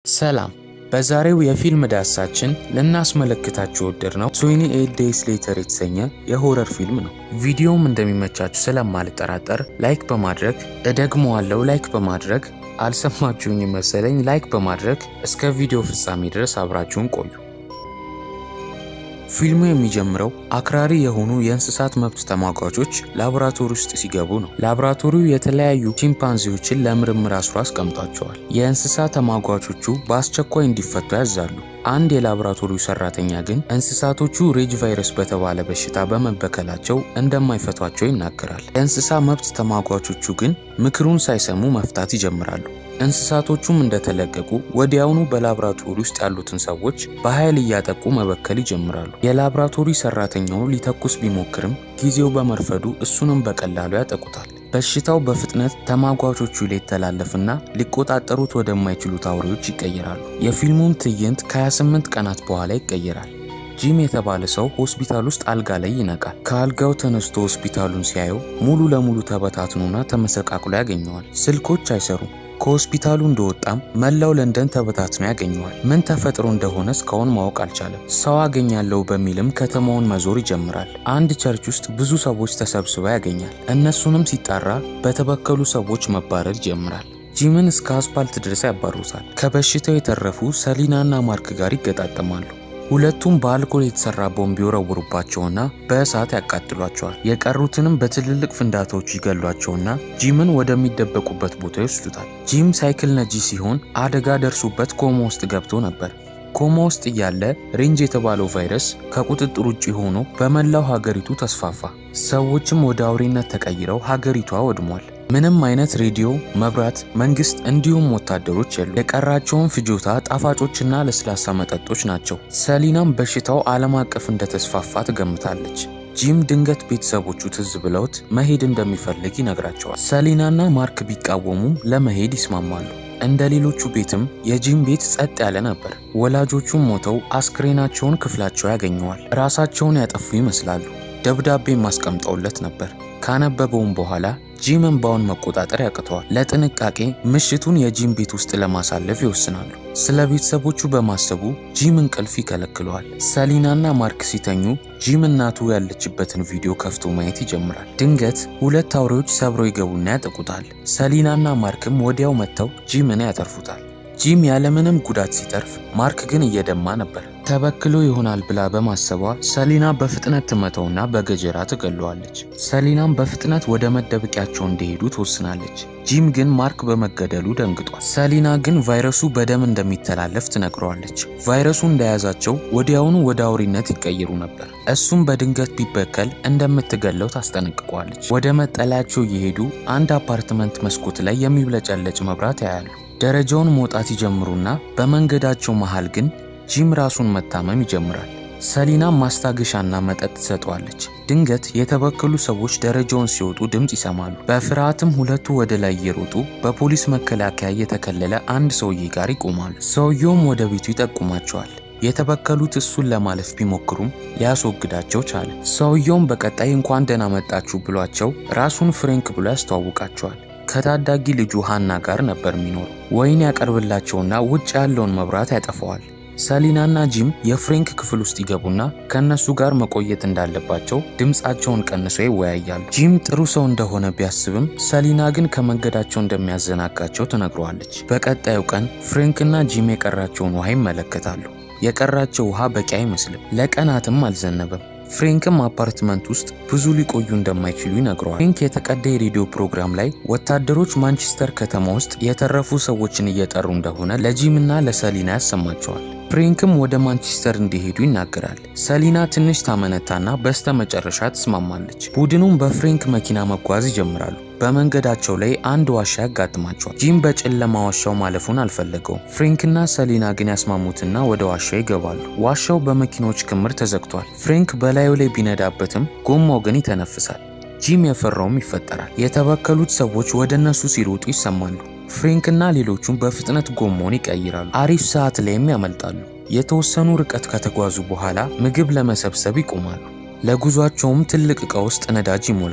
ሰላም በዛሬው የፊልም ዳሳችን ልናስመለክታችሁ የወደድነው 28 ዴይስ ሌተር የተሰኘ የሆረር ፊልም ነው። ቪዲዮውም እንደሚመቻችሁ ስለማልጠራጠር ላይክ በማድረግ እደግመዋለሁ፣ ላይክ በማድረግ አልሰማችሁኝ መሰለኝ፣ ላይክ በማድረግ እስከ ቪዲዮ ፍጻሜ ድረስ አብራችሁን ቆዩ። ፊልሙ የሚጀምረው አክራሪ የሆኑ የእንስሳት መብት ተሟጋቾች ላቦራቶሪ ውስጥ ሲገቡ ነው። ላቦራቶሪው የተለያዩ ቺምፓንዚዎችን ለምርምር አስሮ አስቀምጧቸዋል። የእንስሳ ተሟጋቾቹ በአስቸኳይ እንዲፈቱ ያዛሉ። አንድ የላቦራቶሪው ሰራተኛ ግን እንስሳቶቹ ሬጅ ቫይረስ በተባለ በሽታ በመበከላቸው እንደማይፈቷቸው ይናገራል። የእንስሳ መብት ተሟጋቾቹ ግን ምክሩን ሳይሰሙ መፍታት ይጀምራሉ። እንስሳቶቹም እንደተለቀቁ ወዲያውኑ በላብራቶሪ ውስጥ ያሉትን ሰዎች በኃይል እያጠቁ መበከል ይጀምራሉ። የላብራቶሪ ሰራተኛው ሊተኩስ ቢሞክርም ጊዜው በመርፈዱ እሱንም በቀላሉ ያጠቁታል። በሽታው በፍጥነት ተሟጋቾቹ ሊተላለፍና ሊቆጣጠሩት ወደማይችሉት አውሬዎች ይቀየራሉ። የፊልሙም ትዕይንት ከ28 ቀናት በኋላ ይቀየራል። ጂም የተባለ ሰው ሆስፒታል ውስጥ አልጋ ላይ ይነቃል። ከአልጋው ተነስቶ ሆስፒታሉን ሲያየው ሙሉ ለሙሉ ተበታትኖና ተመሰቃቅሎ ያገኘዋል። ስልኮች አይሰሩም። ከሆስፒታሉ እንደወጣም መላው ለንደን ተበታትኖ ያገኘዋል። ምን ተፈጥሮ እንደሆነ እስካሁን ማወቅ አልቻለም። ሰው አገኛለሁ በሚልም ከተማውን መዞር ይጀምራል። አንድ ቸርች ውስጥ ብዙ ሰዎች ተሰብስበው ያገኛል። እነሱንም ሲጣራ በተበከሉ ሰዎች መባረር ይጀምራል። ጂምን እስከ አስፓልት ድረስ ያባሩታል። ከበሽታው የተረፉ ሰሊናና ማርክ ጋር ይገጣጠማሉ። ሁለቱም በአልኮል የተሰራ ቦምብ ይወረውሩባቸውና በእሳት ያቃጥሏቸዋል። የቀሩትንም በትልልቅ ፍንዳታዎች ይገሏቸውና ጂምን ወደሚደበቁበት ቦታ ይወስዱታል። ጂም ሳይክል ነጂ ሲሆን አደጋ ደርሶበት ኮማ ውስጥ ገብቶ ነበር። ኮማ ውስጥ እያለ ሬንጅ የተባለው ቫይረስ ከቁጥጥር ውጭ ሆኖ በመላው ሀገሪቱ ተስፋፋ። ሰዎችም ወደ አውሬነት ተቀይረው ሀገሪቷ ወድሟል። ምንም አይነት ሬዲዮ፣ መብራት፣ መንግስት እንዲሁም ወታደሮች የሉ። የቀራቸውን ፍጆታ ጣፋጮችና ለስላሳ መጠጦች ናቸው። ሰሊናም በሽታው ዓለም አቀፍ እንደተስፋፋ ትገምታለች። ጂም ድንገት ቤተሰቦቹ ትዝ ብለውት መሄድ እንደሚፈልግ ይነግራቸዋል። ሰሊናና ማርክ ቢቃወሙም ለመሄድ ይስማማሉ። እንደ ሌሎቹ ቤትም የጂም ቤት ጸጥ ያለ ነበር። ወላጆቹም ሞተው አስክሬናቸውን ክፍላቸው ያገኘዋል። ራሳቸውን ያጠፉ ይመስላሉ። ደብዳቤም አስቀምጠውለት ነበር። ካነበበውም በኋላ ጂም እንባውን መቆጣጠር ያቅተዋል። ለጥንቃቄ ምሽቱን የጂም ቤት ውስጥ ለማሳለፍ ይወስናሉ። ስለ ቤተሰቦቹ በማሰቡ ጂም እንቅልፍ ይከለክለዋል። ሰሊናና ማርክ ሲተኙ ጂም እናቱ ያለችበትን ቪዲዮ ከፍቶ ማየት ይጀምራል። ድንገት ሁለት አውሬዎች ሰብረው ይገቡና ያጠቁታል። ሰሊናና ማርክም ወዲያው መጥተው ጂምን ያተርፉታል። ጂም ያለምንም ጉዳት ሲተርፍ፣ ማርክ ግን እየደማ ነበር። ተበክሎ ይሆናል ብላ በማሰቧ ሰሊና በፍጥነት ትመተውና በገጀራ ትገለዋለች። ሰሊናም በፍጥነት ወደ መደበቂያቸው እንዲሄዱ ትወስናለች። ጂም ግን ማርክ በመገደሉ ደንግጧል። ሰሊና ግን ቫይረሱ በደም እንደሚተላለፍ ትነግረዋለች። ቫይረሱ እንደያዛቸው ወዲያውኑ ወደ አውሬነት ይቀየሩ ነበር። እሱም በድንገት ቢበከል እንደምትገለው ታስጠነቅቀዋለች። ወደ መጠለያቸው እየሄዱ አንድ አፓርትመንት መስኮት ላይ የሚብለጨለጭ መብራት ያያሉ። ደረጃውን መውጣት ይጀምሩና በመንገዳቸው መሃል ግን ጂም ራሱን መታመም ይጀምራል። ሰሊና ማስታገሻና መጠጥ ትሰጠዋለች። ድንገት የተበከሉ ሰዎች ደረጃውን ሲወጡ ድምፅ ይሰማሉ። በፍርሃትም ሁለቱ ወደ ላይ እየሮጡ በፖሊስ መከላከያ የተከለለ አንድ ሰውዬ ጋር ይቆማሉ። ሰውየውም ወደ ቤቱ ይጠቁማቸዋል። የተበከሉት እሱን ለማለፍ ቢሞክሩም ሊያስወግዳቸው ቻለ። ሰውየውም በቀጣይ እንኳን ደህና መጣችሁ ብሏቸው ራሱን ፍሬንክ ብሎ ያስተዋውቃቸዋል። ከታዳጊ ልጁ ሃና ጋር ነበር የሚኖረው። ወይን ያቀርብላቸውና ውጭ ያለውን መብራት ያጠፈዋል። ሰሊናና ጂም የፍሬንክ ክፍል ውስጥ ይገቡና ከእነሱ ጋር መቆየት እንዳለባቸው ድምፃቸውን ቀንሰው ይወያያሉ። ጂም ጥሩ ሰው እንደሆነ ቢያስብም ሰሊና ግን ከመንገዳቸው እንደሚያዘናጋቸው ትነግረዋለች። በቀጣዩ ቀን ፍሬንክና ጂም የቀራቸውን ውሃ ይመለከታሉ። የቀራቸው ውሃ በቂ አይመስልም። ለቀናትም አልዘነበም። ፍሬንክም አፓርትመንት ውስጥ ብዙ ሊቆዩ እንደማይችሉ ይነግረዋል። ፍሬንክ የተቀዳ የሬዲዮ ፕሮግራም ላይ ወታደሮች ማንቸስተር ከተማ ውስጥ የተረፉ ሰዎችን እየጠሩ እንደሆነ ለጂምና ለሰሊና ያሰማቸዋል። ፍሬንክም ወደ ማንቸስተር እንዲሄዱ ይናገራል። ሰሊና ትንሽ ታመነታና በስተ መጨረሻ ትስማማለች። ቡድኑም በፍሬንክ መኪና መጓዝ ይጀምራሉ። በመንገዳቸው ላይ አንድ ዋሻ ያጋጥማቸዋል። ጂም በጨለማ ዋሻው ማለፉን አልፈለገውም። ፍሬንክና ሰሊና ግን ያስማሙትና ወደ ዋሻው ይገባሉ። ዋሻው በመኪኖች ክምር ተዘግቷል። ፍሬንክ በላዩ ላይ ቢነዳበትም ጎማው ግን ይተነፍሳል። ጂም የፈራውም ይፈጠራል። የተበከሉት ሰዎች ወደ እነሱ ሲሮጡ ይሰማሉ። ፍሬንክና ሌሎቹም በፍጥነት ጎማውን ይቀይራሉ። አሪፍ ሰዓት ላይም ያመልጣሉ። የተወሰኑ ርቀት ከተጓዙ በኋላ ምግብ ለመሰብሰብ ይቆማሉ። ለጉዟቸውም ትልቅ ዕቃ ውስጥ ነዳጅ ይሞላሉ።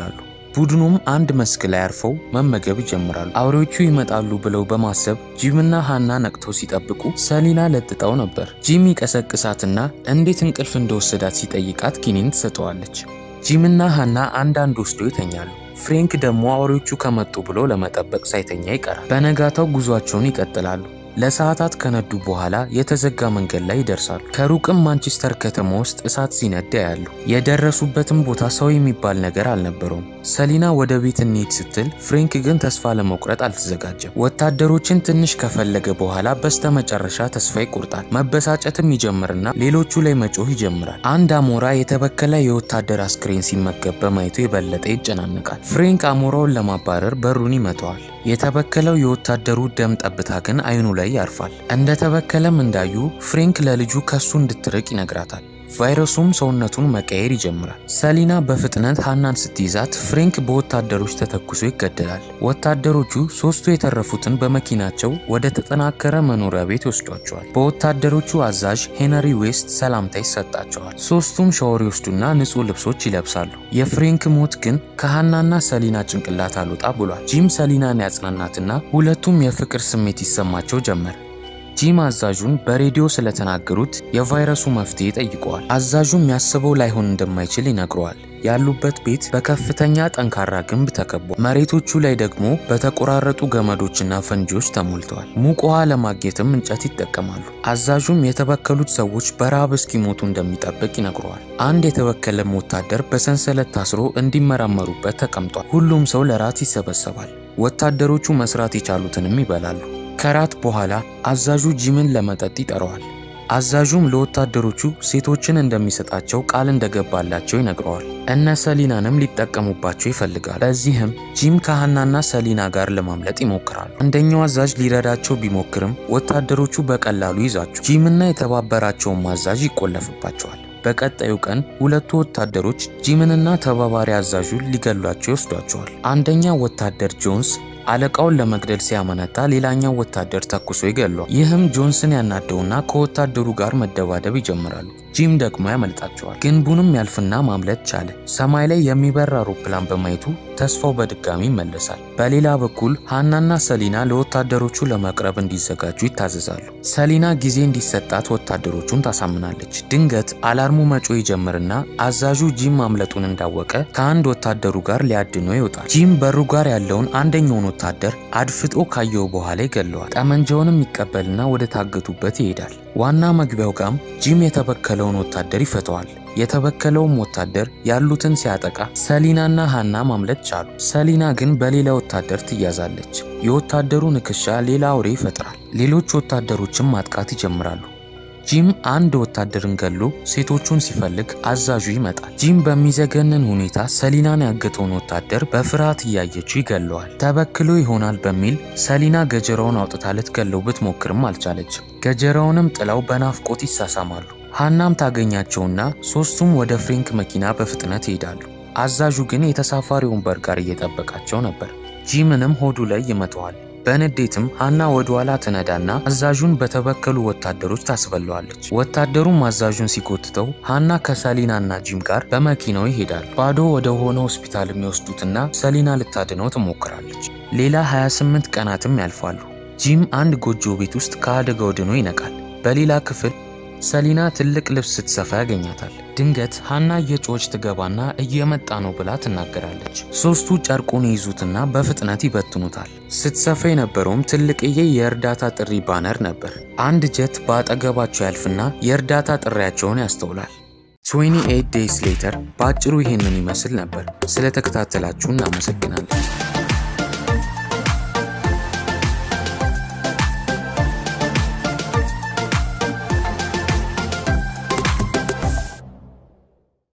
ቡድኑም አንድ መስክ ላይ አርፈው መመገብ ይጀምራሉ። አውሬዎቹ ይመጣሉ ብለው በማሰብ ጂምና ሃና ነቅተው ሲጠብቁ ሰሊና ለጥጣው ነበር። ጂም ይቀሰቅሳትና እንዴት እንቅልፍ እንደወሰዳት ሲጠይቃት ኪኒን ትሰጠዋለች። ጂምና ሃና አንዳንድ ወስዶ ይተኛሉ። ፍሬንክ ደግሞ አውሬዎቹ ከመጡ ብሎ ለመጠበቅ ሳይተኛ ይቀራል። በነጋታው ጉዟቸውን ይቀጥላሉ። ለሰዓታት ከነዱ በኋላ የተዘጋ መንገድ ላይ ይደርሳሉ። ከሩቅም ማንቸስተር ከተማ ውስጥ እሳት ሲነዳ ያሉ። የደረሱበትም ቦታ ሰው የሚባል ነገር አልነበረውም። ሰሊና ወደ ቤት እንሂድ ስትል ፍሬንክ ግን ተስፋ ለመቁረጥ አልተዘጋጀም። ወታደሮችን ትንሽ ከፈለገ በኋላ በስተመጨረሻ ተስፋ ይቆርጣል። መበሳጨትም ይጀምርና ሌሎቹ ላይ መጮህ ይጀምራል። አንድ አሞራ የተበከለ የወታደር አስክሬን ሲመገብ በማየቱ የበለጠ ይጨናነቃል። ፍሬንክ አሞራውን ለማባረር በሩን ይመተዋል። የተበከለው የወታደሩ ደም ጠብታ ግን አይኑ ላይ ያርፋል። እንደተበከለም እንዳዩ ፍሬንክ ለልጁ ከሱ እንድትርቅ ይነግራታል። ቫይረሱም ሰውነቱን መቀየር ይጀምራል። ሰሊና በፍጥነት ሃናን ስትይዛት ፍሬንክ በወታደሮች ተተኩሶ ይገደላል። ወታደሮቹ ሶስቱ የተረፉትን በመኪናቸው ወደ ተጠናከረ መኖሪያ ቤት ይወስዷቸዋል። በወታደሮቹ አዛዥ ሄነሪ ዌስት ሰላምታ ይሰጣቸዋል። ሶስቱም ሻወር ይወስዱና ንጹህ ልብሶች ይለብሳሉ። የፍሬንክ ሞት ግን ከሃናና ሰሊና ጭንቅላት አልወጣ ብሏል። ጂም ሰሊናን ያጽናናትና ሁለቱም የፍቅር ስሜት ይሰማቸው ጀመር። ጂም አዛዡን በሬዲዮ ስለተናገሩት የቫይረሱ መፍትሄ ጠይቀዋል። አዛዡም ያስበው ላይሆን እንደማይችል ይነግረዋል። ያሉበት ቤት በከፍተኛ ጠንካራ ግንብ ተከቧል። መሬቶቹ ላይ ደግሞ በተቆራረጡ ገመዶችና ፈንጂዎች ተሞልተዋል። ሙቅ ውሃ ለማግኘትም እንጨት ይጠቀማሉ። አዛዡም የተበከሉት ሰዎች በረሃብ እስኪሞቱ እንደሚጠብቅ ይነግረዋል። አንድ የተበከለም ወታደር በሰንሰለት ታስሮ እንዲመረመሩበት ተቀምጧል። ሁሉም ሰው ለራት ይሰበሰባል። ወታደሮቹ መስራት የቻሉትንም ይበላሉ። ከራት በኋላ አዛዡ ጂምን ለመጠጥ ይጠራዋል። አዛዡም ለወታደሮቹ ሴቶችን እንደሚሰጣቸው ቃል እንደገባላቸው ይነግረዋል። እነ ሰሊናንም ሊጠቀሙባቸው ይፈልጋል። በዚህም ጂም ከሃናና ሰሊና ጋር ለማምለጥ ይሞክራሉ። አንደኛው አዛዥ ሊረዳቸው ቢሞክርም ወታደሮቹ በቀላሉ ይዛቸው ጂምና የተባበራቸውን አዛዥ ይቆለፍባቸዋል። በቀጣዩ ቀን ሁለቱ ወታደሮች ጂምንና ተባባሪ አዛዡን ሊገሏቸው ይወስዷቸዋል። አንደኛው ወታደር ጆንስ አለቃውን ለመግደል ሲያመነታ ሌላኛው ወታደር ተኩሶ ይገሏል። ይህም ጆንስን ያናደውና ከወታደሩ ጋር መደባደብ ይጀምራሉ። ጂም ደግሞ ያመልጣቸዋል። ግንቡንም ያልፍና ማምለጥ ቻለ። ሰማይ ላይ የሚበር አውሮፕላን በማየቱ ተስፋው በድጋሚ ይመለሳል። በሌላ በኩል ሃናና ሰሊና ለወታደሮቹ ለመቅረብ እንዲዘጋጁ ይታዘዛሉ። ሰሊና ጊዜ እንዲሰጣት ወታደሮቹን ታሳምናለች። ድንገት አላርሙ መጮ ይጀምርና አዛዡ ጂም ማምለጡን እንዳወቀ ከአንድ ወታደሩ ጋር ሊያድነው ይወጣል። ጂም በሩ ጋር ያለውን አንደኛውን ወታደር አድፍጦ ካየው በኋላ ይገለዋል። ጠመንጃውንም ይቀበልና ወደ ታገቱበት ይሄዳል። ዋና መግቢያው ጋም ጂም የተበከለውን ወታደር ይፈተዋል። የተበከለውም ወታደር ያሉትን ሲያጠቃ ሰሊናና ሃና ማምለጥ ቻሉ። ሰሊና ግን በሌላ ወታደር ትያዛለች። የወታደሩ ንክሻ ሌላ አውሬ ይፈጥራል። ሌሎች ወታደሮችም ማጥቃት ይጀምራሉ። ጂም አንድ ወታደርን ገሎ ሴቶቹን ሲፈልግ አዛዡ ይመጣል። ጂም በሚዘገንን ሁኔታ ሰሊናን ያገተውን ወታደር በፍርሃት እያየችው ይገለዋል። ተበክሎ ይሆናል በሚል ሰሊና ገጀራውን አውጥታ ልትገለው ብትሞክርም አልቻለችም። ገጀራውንም ጥላው በናፍቆት ይሳሳማሉ። ሃናም ታገኛቸውና ሶስቱም ወደ ፍሬንክ መኪና በፍጥነት ይሄዳሉ። አዛዡ ግን የተሳፋሪ ወንበር ጋር እየጠበቃቸው ነበር። ጂምንም ሆዱ ላይ ይመተዋል። በንዴትም ሃና ወደ ኋላ ትነዳና አዛዡን በተበከሉ ወታደሮች ታስበለዋለች። ወታደሩም አዛዡን ሲጎትተው ሃና ከሰሊናና ጂም ጋር በመኪናው ይሄዳሉ። ባዶ ወደ ሆነ ሆስፒታል የሚወስዱትና ሰሊና ልታድነው ትሞክራለች። ሌላ 28 ቀናትም ያልፋሉ። ጂም አንድ ጎጆ ቤት ውስጥ ከአደጋው ድኖ ይነቃል። በሌላ ክፍል ሰሊና ትልቅ ልብስ ስትሰፋ ያገኛታል። ድንገት ሃና እየጮች ትገባና እየመጣ ነው ብላ ትናገራለች። ሶስቱ ጨርቁን ይይዙትና በፍጥነት ይበትኑታል። ስትሰፋ የነበረውም ትልቅዬ የእርዳታ ጥሪ ባነር ነበር። አንድ ጀት በአጠገባቸው ያልፍና የእርዳታ ጥሪያቸውን ያስተውላል። 28 ዴይስ ሌተር በአጭሩ ይሄንን ይመስል ነበር። ስለተከታተላችሁ እናመሰግናለን።